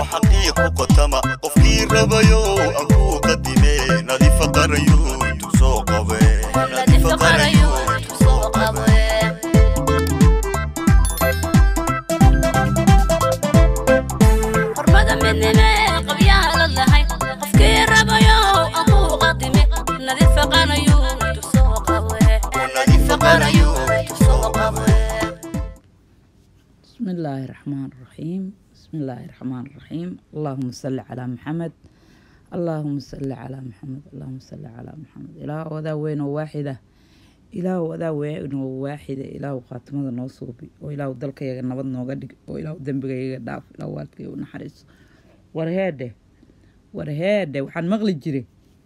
xaqii ku qotama qofkii rabayo aan kuu qadime nadiifa qarayo intuu soo qabe nadiifa qarayo intuu soo qabe xurmada midnime qabyaha la lahay qofkii rabayo aan kuu qadime nadiifa qarayo intuu soo qabe nadiifa qarayo intuu soo qabe بسم الله الرحمن الرحيم بسم الله الرحمن الرحيم اللهم صل على محمد اللهم صل على محمد اللهم صل على محمد إله وذا وين واحدة إله وذا وين واحدة إله خاتمة نوصوبي وإله دلك يا نبض نوغدك وإله دنبك يا داف إله والدك ونحرس ورهاده ورهاده وحن مغلي جري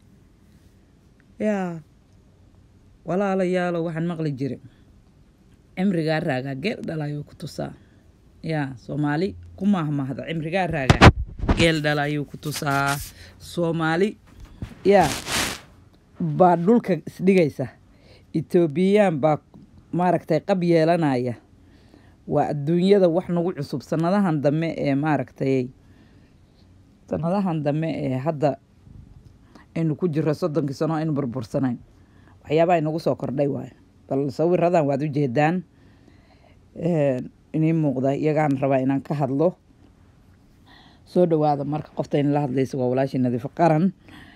يا ولا لا يا لو وحن مغلي جري cimrigaa raagaa geel dhalaayuu ku tusaa yaa soomaali ku maahmaahda cimrigaa raagaa geel dhalaayuu ku tusaa soomaali yaa baa dhulka isdhigaysa etoobiyaan baa maaragtay qab yeelanaya waa adduunyada wax nagu cusub sanadahan dambe ee maaragtay sanadahan dambe ee hadda aynu ku jiro soddonkii sano aynu burbursanayn waxyaabaha inagu soo kordhay waayo bal sawiradan waad ujeedaan inii muuqda iyagaan rabaa inaan ka hadlo soo dhawaada marka qofta in la hadlaysa waa walaashii nadiifo qaran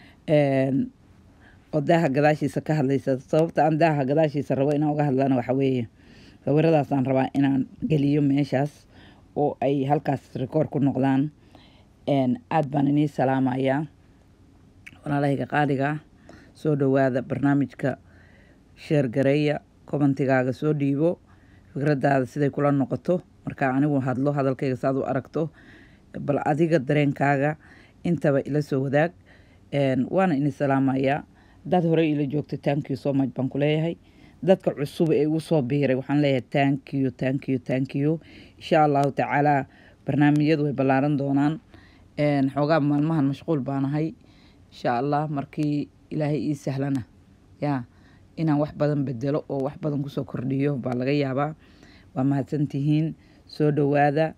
oo daaha gadaashiisa ka hadlaysa sababta aan daaha gadaashiisa rabo inaan uga hadlana waxa weeye sawiradaasaan rabaa inaan geliyo meeshaas oo ay halkaas rikoor ku noqdaan aad baan inii salaamayaa walaalahayga qaaliga soo dhawaada barnaamijka sheer gareeya kobantigaaga soo dhiibo fikradaada siday kula noqoto markaa anigu hadlo hadalkayga saaad u aragto bal adiga dareenkaaga intaba ila soo wadaag waana ini salaamayaa dad horey ila joogta tankiyo so much baan ku leeyahay dadka cusub ee igu soo biiray waxaan leeyahay tankiyo tankiyo tankiyo insha allahu tacaala barnaamijyadu way ballaaran doonaan xoogaa maalmahan mashquul baanahay insha allah markii ilaahay ii sahlana yaa inaan wax badan bedelo oo wax badan kusoo kordhiyo baa laga yaabaa waa mahadsantihiin soo dhawaada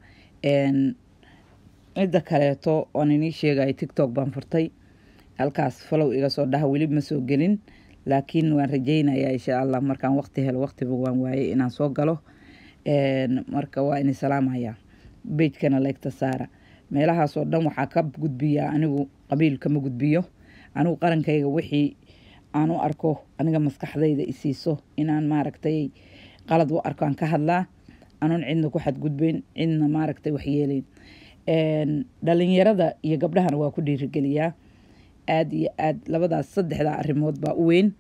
midda kaleeto oon inii sheegayo tictok baan furtay halkaas falow iga soo dhaha weli ma soo gelin laakiin waan rajeynayaa insha allah markaan waqti helo waqtiba waan waayey inaan soo galo marka waa ini salaamaya bejkana leegta saara meelahaasoo dhan waxaa ka gudbiyaa anigu qabiil kama gudbiyo anigu qarankayga wixii aan u arko aniga maskaxdayda isiiso inaan maaragtay qalad u arko aan ka hadlaa anuun cidna ku xadgudbeyn cidna maaragtay waxyeeleyn dhalinyarada iyo gabdhahana waa ku dhiirigeliyaa aada iyo aad labadaas saddexdaa arrimood baa u weyn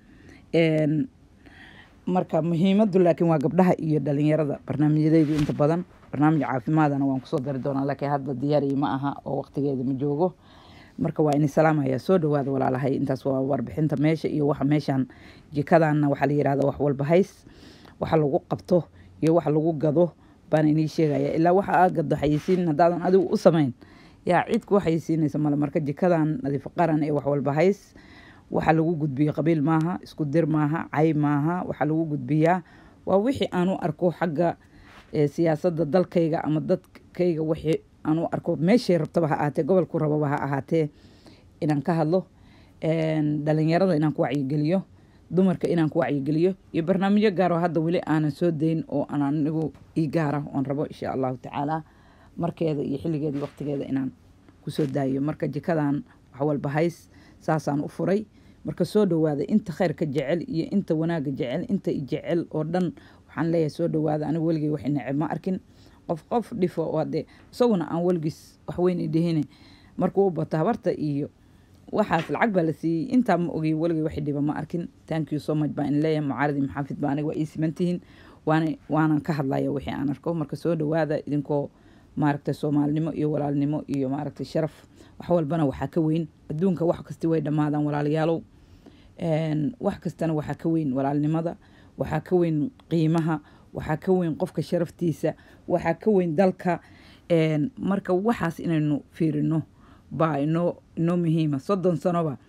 marka muhiimadu laakiin waa gabdhaha iyo dhalinyarada barnaamijyadaydu inta badan barnaamij caafimaadana waan kusoo dari doonaa laakiin hadda diyaariyi ma aha oo waqtigeeda ma joogo marka waa ini salaamaya soo dhawaada walaalahay intaas waa warbixinta meesha iyo waxa meeshan jikadanna waxaa la yihahda wax walba hays waxa lagu qabto iyo waxa lagu gado baan inii sheegaya ilaa waxa aad gado xayisiin haddaadan adigu u samayn yaa cid ku xayisiinaysa male marka jikadan nadiifo qaran ee wax walba hays waxa lagu gudbiyo qabiil maaha isku dir maaha cay maaha waxaa lagu gudbiyaa waa wixii aan u arko xagga siyaasadda dalkayga ama dadkayga wixii aan u arko meeshay rabtaba ha ahaatee gobolku rababa ha ahaatee inaan ka hadlo dhalinyarada inaan ku wacyigeliyo dumarka inaan ku wacyigeliyo iyo barnaamijyo gaaro hadda weli aanan soo dayn oo aan anigu ii gaara oon rabo insha allahu tacaala markeeda iyo xilligeeda iyo waqtigeeda inaan kusoo daayo marka jikadan wax walba hays saasaan u furay marka soo dhawaada inta khayrka jecel iyo inta wanaaga jecel inta jecel oo dhan waxaan leeyahay soo dhawaada anigu weligay wax neceb ma arkin qof qof dhifo oo dee isaguna aan weligiis waxweyn idhihine markuu u bato habarta iyo waxaas lacag baa la siiyey intaa ma ogey weligay wax dhiba ma arkin thank you so much baa in leeyahay mucaaradi maxaafid baa aniga waa ii simantihiin waana waanan ka hadlaya wixii aan arko marka soo dhawaada idinkoo maaragtay soomaalinimo iyo walaalnimo iyo maaragtay sharaf wax walbana waxaa ka weyn adduunka wax kasti way dhammaadaan walaalayaalow wax kastana waxaa ka weyn walaalnimada waxaa ka weyn qiimaha waxaa ka weyn qofka sharaftiisa waxaa ka weyn dalka marka waxaas inaynu fiirino baa inoo inoo muhiima soddon sanoba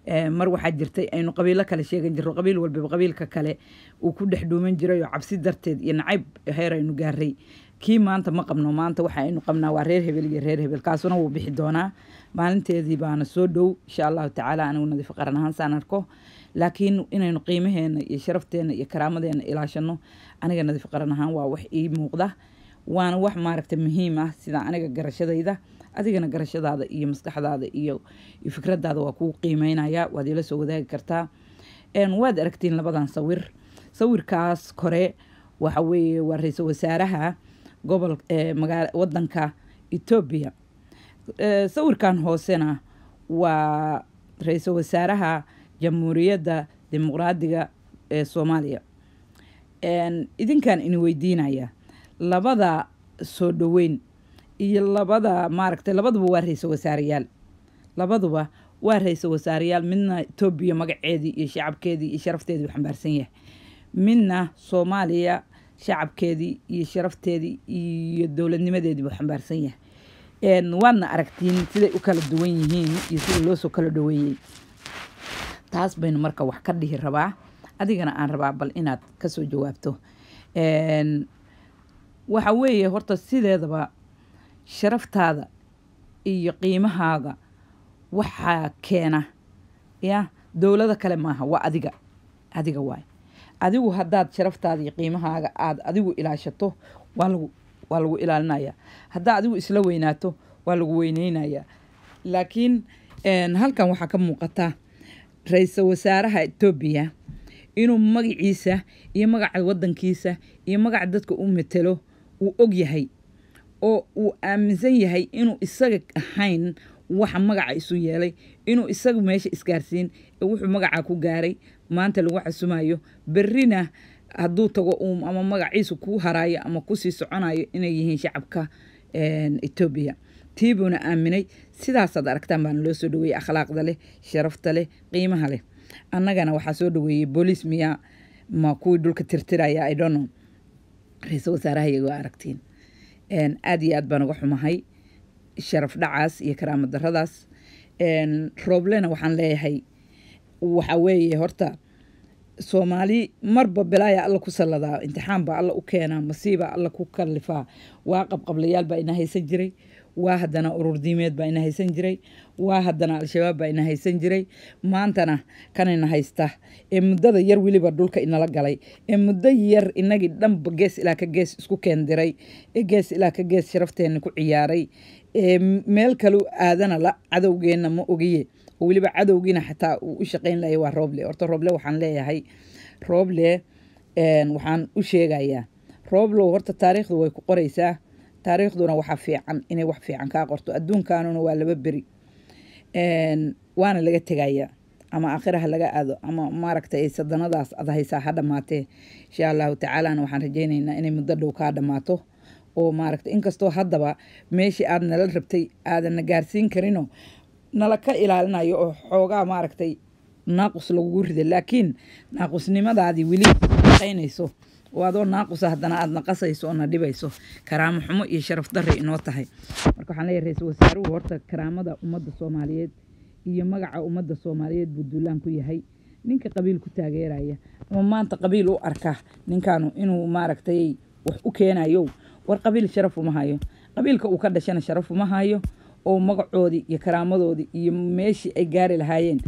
Eh, mar waxaa jirtay aynu qabiilo kale sheegan jirro qabiil walbaba qabiilka kale uu ku dhex dhuuman jiray oo cabsi darteed iyo nacayb heer aynu gaaray kii maanta ma qabno maanta waxa aynu qabnaa waa reer hebel iyo reer hebel kaasuna wuu bixi doonaa maalinteedii baana soo dhow insha allahu tacaala anigu nadiif qaran ahaan saan arko laakiin inaynu qiimaheena iyo sharafteena iyo karaamadeena ilaashano aniga nadiif qaran ahaan waa wax ii muuqda waana wax maaragta muhiim ah sida aniga garashadayda adigana garashadaada iyo maskaxdaada iyo iyo fikradaada waa kuu qiimeynaya waad ila soo wadaagi kartaa Een, waad aragtiin labadan sawir sawirkaas kore waxa weeye waa ra-iisul wasaaraha gobol eh, magaala wadanka etoobiya Eh, sawirkan hoosena waa ra-iisul wasaaraha jamhuuriyadda dimuqraadiga ee soomaaliya Een, idinkaan ini weydiinaya labada soo dhoweyn iyo labada maaragtay labaduba waa ra-iisul wasaareyaal labaduba waa ra-iisul wasaareyaal midna etoobiya magaceedii iyo shacabkeedii iyo sharafteedii uu xambaarsan yahay midna soomaaliya shacabkeedii iyo sharafteedii iyo dowladnimadeedii buu xambaarsan yahay Een, waadna aragtiin siday u kala duwan yihiin iyo sida loo soo kala dhoweeyey taas baynu marka wax ka dhihi rabaa adigana aan rabaa bal inaad kasoo jawaabto Een, waxa weeye horta sideedaba sharaftaada iyo qiimahaaga waxaa keena ya dowlado kale maaha waa adiga adiga waay adigu haddaad sharaftaada iyo qiimahaaga aad adigu ilaashato waa lagu waa lagu ilaalinaya haddaa adigu isla weynaato waa lagu weyneynaya laakiin een, halkan waxaa ka muuqata ra-iisul wasaaraha etoobiya inuu magaciisa iyo magaca wadankiisa iyo magaca dadka u metelo uu og yahay oo uu aaminsan yahay inuu isaga ahayn waxa magaca isu yeelay inuu isaga meesha isgaarsiin ee wuxuu magaca ku gaaray maanta lagu xasumayo berrina hadduu tago uu ama magaciisu ku haraayo ama kusii soconayo inay yihiin shacabka een, etoobiya tii buuna aaminay sidaasaad aragtaan baana loo soo dhaweeyey akhlaaqda leh sharafta leh qiimaha leh annagana waxaa soo dhaweeyey booliis miyaa ma kuwii dhulka tirtiraya idono ra-iisul wasaaraha iyago aragtiin Een, aad iyo aad baan uga xumahay sharaf dhacaas iyo karaamo daradaas Een, rooblena waxaan leeyahay waxa weeye horta soomaali marba bilaaya alla ku salladaa imtixaan baa alla u keenaa masiiba alla ku kallifaa waa qabqablayaal baa ina haysan jiray waa haddana urur diimeed baa ina haysan jiray waa haddana al-shabaab baa ina haysan jiray maantana kanina haysta ee muddada yar weliba dhulka inala galay ee muddo yar inagii dhanba gees ilaa ka gees isku keendiray ee gees ilaa ka gees sharafteena ku ciyaaray ee meel kalu aadana la cadowgeenna ma ogiye oo weliba cadowgiina xataa uu u shaqayn lahay waa rooble horta rooble waxaan leeyahay rooble een, waxaan u sheegayaa rooblow horta taariikhdu way ku qoraysaa taariikhduna waxaa fiican inay wax fiican kaa qorto adduunkanuna waa laba beri Een, waana laga tegaya ama aakhira ha laga aado ama maaragtay sadanadaas ad haysaa ha dhammaatee insha allahu tacaalana waxaan rajaynaynaa inay muddo dhow kaa dhammaato oo maaragtay inkastoo haddaba meeshii aad nala rabtay aadanna gaarsiin karino nala ka ilaalinayo oo xoogaa maaragtay naaqus lagugu riday laakiin naaqusnimadaadii weli shaqaynayso oo adoo naaqusa haddana aad naqasayso oo na dhibayso karaamo xumo iyo sharaf darre inoo tahay marka waxaan leeyahay ra-iisul wasaaruhu horta karaamada ummadda soomaaliyeed iyo magaca ummadda soomaaliyeed buu duulaan ku yahay ninka qabiil ku taageeraya ama maanta qabiil u arka ninkaanu inuu maaragtay wax u keenayo war qabiil sharaf uma hayo qabiilka uu ka dhashana sharaf uma hayo oo magacoodii iyo karaamadoodii iyo meeshii ay gaari lahaayeen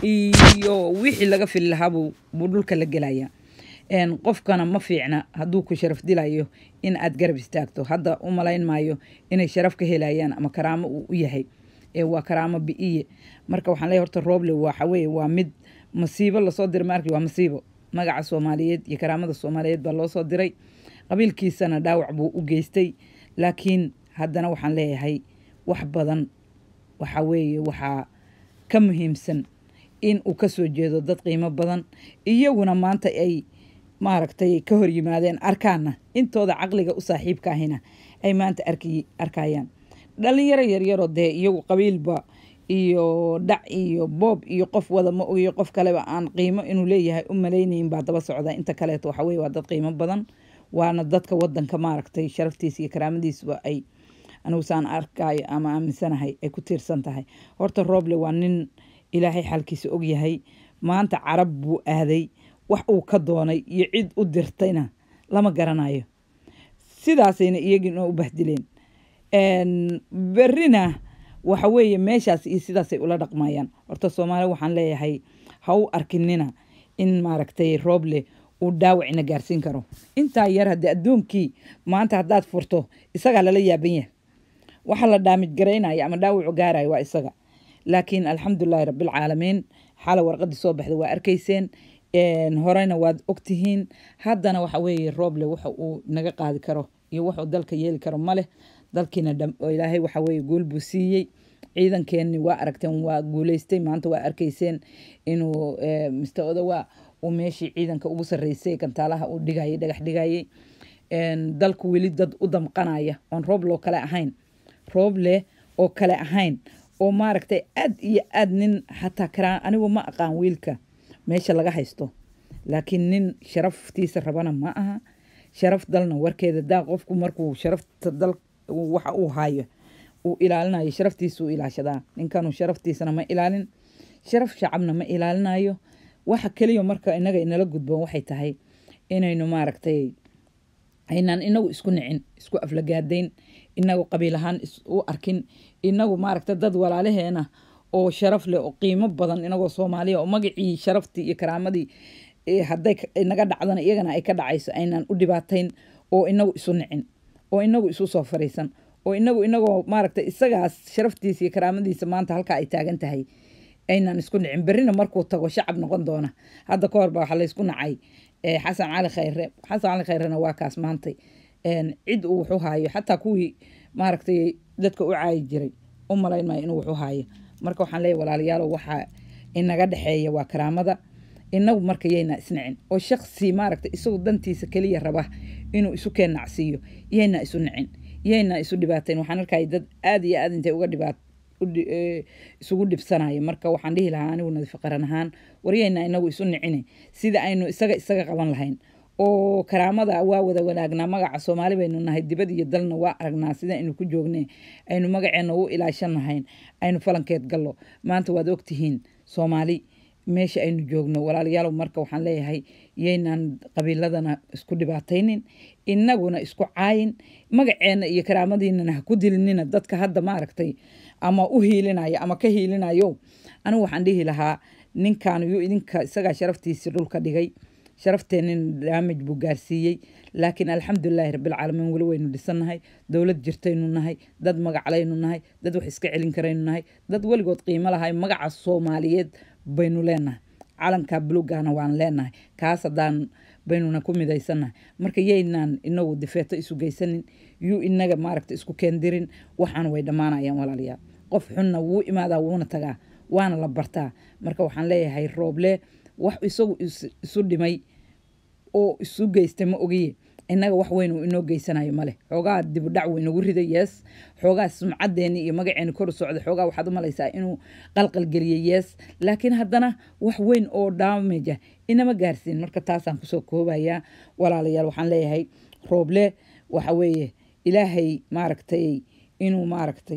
iyo wixii laga fili lahaa buu buu dhulka la gelaya Een, qofkana ma fiicna hadduu ku sharaf dilayo in aad garab istaagto hadda u malayn maayo inay sharaf ka helayaan ama karaamo uu u yahay ee waa karaamo bi'iye marka waxaan leeyahay horta rooble waxa weeye waa mid masiibo lasoo diray maarki waa masiibo magaca soomaaliyeed iyo karaamada soomaaliyeed baa loo soo diray qabiilkiisana dhaawac buu u geystay laakiin haddana waxaan leeyahay wax badan waxa weeye waxaa ka muhiimsan in uu ka soo jeedo dad qiimo badan iyaguna maanta ay maaragtay ka hor yimaadeen arkaana intooda caqliga u saaxiibka ahina ay maanta arki arkayaan dhalinyaro yaryaroo dee iyagu qabiilba iyo dhac iyo boob iyo qof wada ma ogiyo qof kaleba aan qiimo inuu leeyahay u malaynayin baa daba socda inta kaleeto waxa weye waa dad qiimo badan waana dadka wadanka maaragtay sharaftiisa iyo karaamadiisuba ay anigu saan arkayo ama aaminsanahay ay ku tiirsan tahay horta rooble waa nin ilaahay xalkiisa og yahay maanta carab buu aaday wax uu ka doonay iyo cid u dirtayna lama garanayo sidaasayna iyagina u bahdileen Een, berrina waxa weeye meeshaas iyo sidaasay ula dhaqmayaan horta soomaali waxaan leeyahay ha u arkinina in maaragtay rooble uu dhaawacina gaarsiin karo intaa yar haddii adduunkii maanta haddaad furto isagaa lala yaaban yahay waxa la dhaamij garaynaya ama dhaawacu gaaraya waa isaga laakiin alxamdulilaahi rabbilcaalamiin xala warqadii soo baxda waa arkayseen Een, horeyna waad ogtihiin haddana waxa weeye rooble waxa uu naga qaadi karo iyo wuxuu dalka yeeli karo maleh dalkiina dham- oo ilaahay waxa weeye guul buu siiyey ciidankeenni waa aragteen waa guuleystay maanta waa arkayseen inuu eh, mr odawa uu meeshii ciidanka ugu sarreysay gantaalaha uu dhigayay dhagax dhigayay Een, dalku weli dad u damqanaya oon roob loo kale ahayn roob leh oo kale ahayn oo maaragtay aad iyo aad nin xataa karaa anigu ma aqaan wiilka meesha laga haysto laakiin nin sharaftiisa rabana ma aha sharaf dalna warkeeda daa qofku markuu sharafta dal waxa uu hayo uu ilaalinayo sharaftiisa uu ilaashadaa ninkanu sharaftiisana ma ilaalin sharaf shacabna ma ilaalinayo waxa keliya marka inaga inala gudboon waxay tahay inaynu maaragtay aynaan inagu isku nicin isku aflagaadayn inagu qabiil ahaan is- u arkin inagu maaragta dad walaalaheena oo sharaf leh oo qiimo badan inagoo soomaaliya oo magacii sharaftii iyo karaamadii eh, hadday ka- inaga dhacdana iyagana ay ka dhacayso aynaan u dhibaatayn oo inagu isu nicin oo inagu isu soo fariisan oo inagu inagoo maaragta isagaas sharaftiisa iyo karaamadiisa maanta halkaa ay taagan tahay aynaan isku nicin berrina markuu tago shacab noqon doona hadda ka hor baa waxaa laysku nacay eh, xasan cali khayre xasan cali khayrena waa kaas maantay Een, cid uu wuxu haayo xataa kuwii maaragtay dadka u caayi jiray u malayn maayo inuu wuxu haayo marka waxaan leeyahay walaalayaalow waxaa inaga dhexeeya waa karaamada inagu marka yayna isnicin oo shaksi maaragta isagu dantiisa keliya raba inuu isu keen nacsiiyo yayna isu nicin yayna isu dhibaateyn waxaan arkaya dad aad iyo aad intay uga dhibaat u dhi- ee, isugu dhibsanaya marka waxaan dhihi lahaa anigu nadiif qaran ahaan waryayna inagu isu nicine sida aynu isaga isaga qaban lahayn oo karaamada waa wada wanaagnaa magaca soomaali baynu nahay dibad iyo dalna waa aragnaa sida aynu ku joogne aynu magaceena u ilaashan lahayn aynu falankeed gallo maanta waad ogtihiin soomaali meesha aynu joogno walaalayaalow marka waxaan leeyahay yaynaan qabiiladana isku dhibaataynin inaguna isku caayin magaceena iyo karaamadiinana ha ku dilinina dadka hadda maaragtay ama u hiilinaya ama ka hiilinayo anigu waxaan dhihi lahaa ninkan yu idinka isagaa sharaftiisii dhulka dhigay sharafteennin daamaj buu gaarsiiyey laakiin alxamdulilaahi rabbilcaalamiin weli waynu dhisannahay dowlad jirtaynu nahay dad magaclaynu nahay dad wax iska celin karaynu nahay dad weligood qiimo lahay magaca soomaaliyeed baynu leenahay calanka bulugana waan leenahay kaas haddaan baynuna ku midaysannahay marka yaynaan inagu difeeto isu geysanin yuu inaga maaragta isku keendirin waxaan way dhammaanayaan walaalayaal qof xunna wuu imaadaa wuuna tagaa waana la bartaa marka waxaan leeyahay rooble wax isagu is- isu dhimay oo isu geystay ma ogiye innaga wax weyn uu inoo geysanayo male xoogaa dibudhac wuu inagu riday yees xoogaa sumcadeeni iyo magaceeni kor u socda xoogaa waxaad u malaysaa inuu qalqalgeliyey yees laakiin haddana wax weyn oo daamaja inama gaarsiin marka taasaan kusoo koobayaa walaalayaal waxaan leeyahay rooble waxa weeye ilaahay maaragtay inuu maaragtay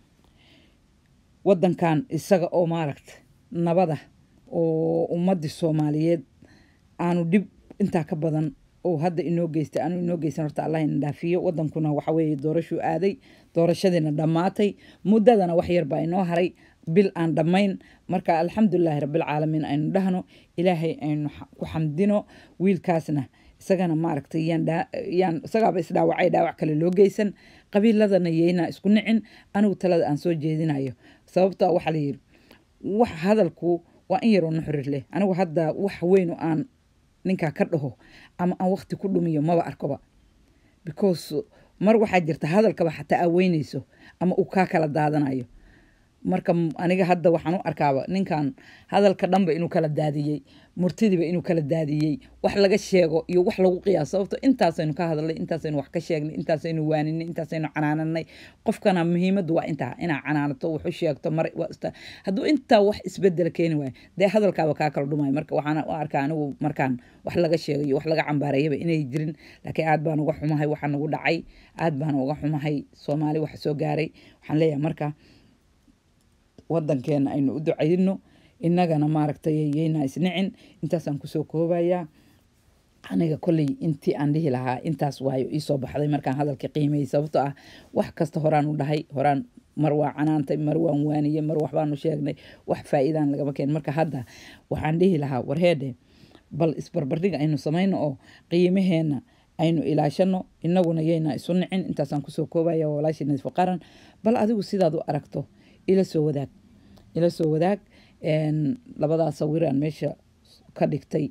wadankan isaga oo maaragta nabada oo ummadii soomaaliyeed aanu dhib intaa ka badan oo hadda inoo geystay aanu inoo geysan horta allah ina dhaafiyo wadankuna waxa weeye doorashuu aaday doorashadiina dhammaatay muddadana wax yar baa inoo haray bil aan dhammayn marka alxamdulilaahi rabbilcaalamiin aynu dhahno ilaahay aynu xa- ku xamdino wiilkaasna isagana maaragtay yaan dhaa- yaan isagaaba isdhaawacay dhaawac kale loo geysan qabiiladana yeynaa isku nicin anigu talada aan soo jeedinayo sababta waxaa la yidhi wax hadalku waa in yaroo nuxrir leh anigu hadda wax weyn oo aan ninkaa ka dhaho ama aan waqti ku dhumiyo maba arkoba because mar waxaa jirta hadalkaba xataa aa weynayso ama uu kaa kala daadanayo marka m- aniga hadda waxaan u arkaaba ninkan hadalka dhanba inuu kala daadiyey murtidiiba inuu kala daadiyey wax laga sheego iyo wax lagu qiyaaso sababto intaasaynu ka hadalnay intaasaynu wax ka sheegnay intaasaynu waaninay intaasaynu canaananay qofkana muhiimaddu waa intaa inaa canaanato wax u sheegto mar waa ista- hadduu intaa wax isbedela keeni waayo dee hadalkaaba kaa kala dhumayo marka waxaan u arkaa anigu markaan wax laga sheegayo wax laga cambaareeyaba inay jirin laakiin aad baan uga xumahay waxa nagu dhacay aad baan uga xumahay soomaali waxa soo gaaray waxaan leeyahay marka wadankeena aynu u ducayno innagana maaragtay yayna isnicin intaasaan kusoo koobayaa aniga kolley intii aan dhihi lahaa intaas waayo iisoo baxday markaan hadalka qiimeeyey sababtoo ah wax kasta horaan u dhahay horaan mar waa canaantay mar waan waaniyey mar waxbaanu sheegnay wax faa'iidaan lagama keen marka hadda waxaan dhihi lahaa warheedhe bal isbarbardhiga aynu samayno oo qiimaheenna aynu ilaashano inaguna yayna isu nicin intaasaan kusoo koobaya waa walaashii nadiifo qaran bal adigu sidaad u aragto ila soo wadaag ila soo wadaag labadaa sawiraan meesha ka dhigtay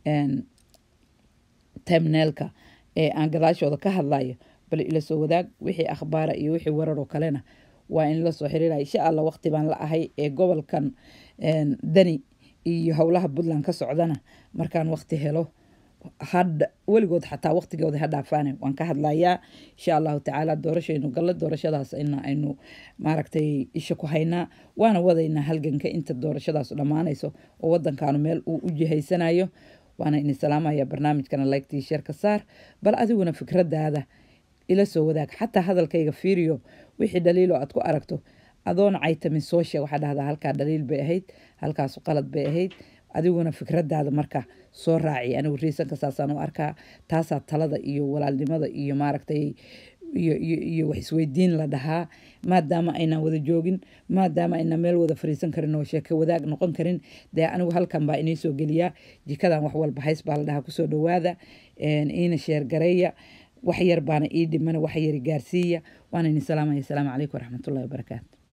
temneelka ee aan gadaashooda ka hadlayo bal ila soo wadaag wixii akhbaara iyo wixii wararoo kalena waa in la soo xiriiraya insha allah waqti baan la ahay ee gobolkan dani iyo howlaha puntland ka socdana markaan waqti helo hadha weligood xataa waqtigooda ha dhaafaane waan ka hadlayaa insha allahu tacaala doorashaynu galla doorashadaas ina aynu maaragtay isha ku haynaa waana wadaynaa halganka inta doorashadaas dhammaanayso oo wadankaanu meel uu u jihaysanayo waana ini salaamaya barnaamijkana laygtii sheerka saar bal adiguna fikradaada ila soo wadaag xataa hadalkayga fiiriyo wixii dhaliilo aad ku aragto adoona caytamin soo sheeg waxaa dhahdaa halkaa dhaliil bay ahayd halkaasu qalad bay ahayd adiguna fikradaada marka soo raaci anigu riisanka saasaan u arkaa taasaa talada iyo walaalnimada iyo maaragtay iyo iyo iyo wax isweydiin la dhahaa maadaama aynaan wada joogin maadaama aynaan meel wada fariisan karin oo sheeko wadaag noqon karin dee anigu halkan baa inii soo geliyaa jikadan wax walba hays baa la dhahaa kusoo dhawaada iina sheergareeya wax yar baana ii dhimana wax yari gaarsiiya waana ini salaamaya asalaamu calaykum waraxmatullahi wabarakaatu